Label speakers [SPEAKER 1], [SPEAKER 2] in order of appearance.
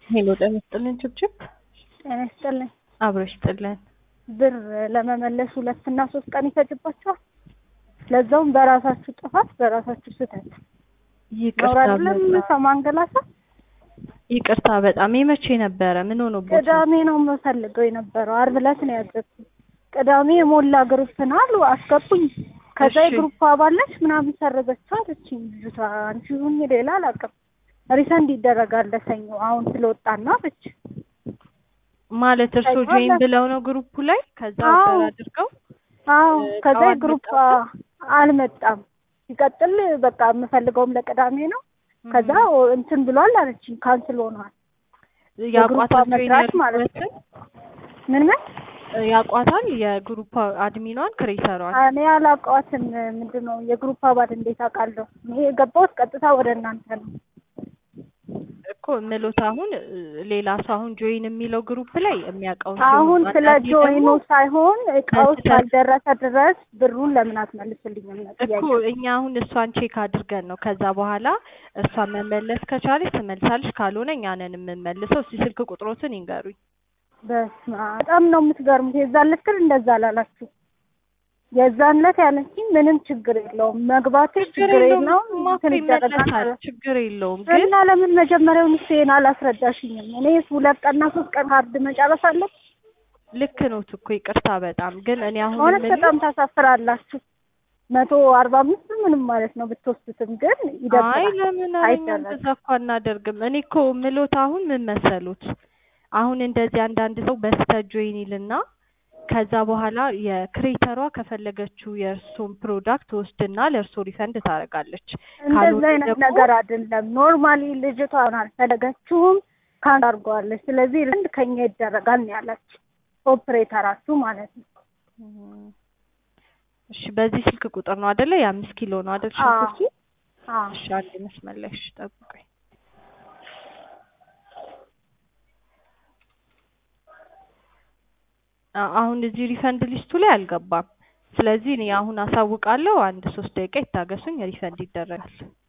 [SPEAKER 1] ሄሎ ጤና ይስጥልን ችብችብ
[SPEAKER 2] ጤና ይስጥልኝ።
[SPEAKER 1] አብሮ ይስጥልን።
[SPEAKER 2] ብር ለመመለስ ሁለት እና ሶስት ቀን ይፈጅባቸዋል። ለዛውም በራሳችሁ ጥፋት በራሳችሁ ስህተት ነው
[SPEAKER 1] ይቅርታ
[SPEAKER 2] አይደለም
[SPEAKER 1] በጣም
[SPEAKER 2] ሰው ማንገላታት።
[SPEAKER 1] ይቅርታ በጣም የመቼ ነበረ? ምን ሆኖ ቦታ
[SPEAKER 2] ቅዳሜ ነው የምፈልገው የነበረው አርብ ዕለት ነው ያዘዝኩት። ቅዳሜ የሞላ ግሩፕ ነው አሉ አስገቡኝ። ከዛ
[SPEAKER 1] እሺ።
[SPEAKER 2] የግሩፕ አባለች ምናምን ሰረዘችው አለችኝ ልጅቷ። አንቺ ሁኚ ሌላ አላውቅም። ሪሰንድ ይደረጋል ለሰኞ አሁን ስለወጣና ብቻ
[SPEAKER 1] ማለት እርሶ
[SPEAKER 2] አይቷል።
[SPEAKER 1] ጆይን ብለው ነው ግሩፑ ላይ ከዛ
[SPEAKER 2] አዎ።
[SPEAKER 1] ኦርደር አድርገው
[SPEAKER 2] አዎ
[SPEAKER 1] እ
[SPEAKER 2] ከዛ
[SPEAKER 1] እቃው
[SPEAKER 2] የግሩፕ
[SPEAKER 1] አልመጣም?
[SPEAKER 2] አልመጣም። ሲቀጥል በቃ የምፈልገውም ለቅዳሜ ነው። ከዛ ኦ- እንትን ብሏል አለችኝ ካንስል ሆኗል።
[SPEAKER 1] ያቋታል
[SPEAKER 2] የግሩፕ
[SPEAKER 1] ጆይን
[SPEAKER 2] መስራች ማለት ነው።
[SPEAKER 1] ያሉበትን
[SPEAKER 2] ምን ምን
[SPEAKER 1] ያቋታል የግሩፕ አድሚኗን ክሬተሯን
[SPEAKER 2] እኔ አላውቀዋትም። ምንድን ነው የግሩፕ አባል እንዴት አውቃለሁ? እኔ የገባሁት ቀጥታ ወደ እናንተ ነው።
[SPEAKER 1] እኮ ምሎት አሁን እ፣ ሌላ ሰው አሁን ጆይን የሚለው ግሩፕ ላይ የሚያውቀውን ሰው
[SPEAKER 2] አሁን
[SPEAKER 1] ነው።
[SPEAKER 2] ስለ
[SPEAKER 1] አንዳንዴ
[SPEAKER 2] ጆይኑ
[SPEAKER 1] ደግሞ
[SPEAKER 2] ሳይሆን እቃው
[SPEAKER 1] በስህተት-
[SPEAKER 2] እስካልደረሰ ድረስ ብሩን ለምን አትመልስልኝም ነው
[SPEAKER 1] እኮ
[SPEAKER 2] ጥያቄ።
[SPEAKER 1] እኛ አሁን እሷን ቼክ አድርገን ነው ከዛ በኋላ እሷ መመለስ ከቻለች ትመልሳለች፣ ካልሆነ እኛ ነን የምንመልሰው። እስኪ ስልክ ቁጥሮትን ይንገሩኝ።
[SPEAKER 2] በስመ አብ በጣም ነው የምትገርሙት። የዛን ዕለት ግን እንደዛ አላላችሁ። የዛን ዕለት ያለችኝ ምንም ችግር የለውም መግባቴ ችግር የለውም
[SPEAKER 1] ማኮ
[SPEAKER 2] እንትን
[SPEAKER 1] ይመለሳል፣
[SPEAKER 2] ይደረጋል
[SPEAKER 1] ችግር የለውም ግን
[SPEAKER 2] እና ለምን መጀመሪያውን ይሄን አላስረዳሽኝም? እኔ ሁለት ቀንና ሶስት ቀን ካርድ መጨረስ አለብኝ።
[SPEAKER 1] ልክ ነው እኮ ይቅርታ በጣም ግን እኔ አሁን
[SPEAKER 2] እውነት
[SPEAKER 1] የምልህ-
[SPEAKER 2] በጣም ታሳፍራላችሁ። መቶ አርባ አምስት ምንም ማለት ነው ብትወስዱትም ግን
[SPEAKER 1] አይ
[SPEAKER 2] ይደብራል።
[SPEAKER 1] ለምን ኧረ እኛ
[SPEAKER 2] አይደረግም።
[SPEAKER 1] እንደዛ እኮ አናደርግም። እኔ እኮ ምሎት አሁን ምን መሰሉት አሁን እንደዚህ አንዳንድ ሰው በስተት ጆይን ይልና ከዛ በኋላ የክሬተሯ ከፈለገችው የእርሶን ፕሮዳክት ወስድና ለእርሶ ሪፈንድ ታደርጋለች።
[SPEAKER 2] እንደዛ
[SPEAKER 1] ካልሆነ
[SPEAKER 2] አይነት
[SPEAKER 1] ደግሞ-
[SPEAKER 2] ነገር አይደለም። ኖርማሊ ልጅቷ አልፈለገችውም ካንድ አድርገዋለች። ስለዚህ ልንድ ከኛ ይደረጋል ነው ያላችሁ ኦፕሬተራችሁ ማለት ነው።
[SPEAKER 1] እሺ በዚህ ስልክ ቁጥር ነው አይደለ? የአምስት ኪሎ ነው አይደል?
[SPEAKER 2] አዎ።
[SPEAKER 1] ሽንኩርቱ
[SPEAKER 2] አዎ
[SPEAKER 1] እሺ አንድ መስመር ላይ እሺ ጠብቀኝ። አ- አሁን እዚህ ሪፈንድ ሊስቱ ላይ አልገባም። ስለዚህ እኔ አሁን አሳውቃለሁ። አንድ ሶስት ደቂቃ ይታገሱኝ፣ ሪፈንድ ይደረጋል።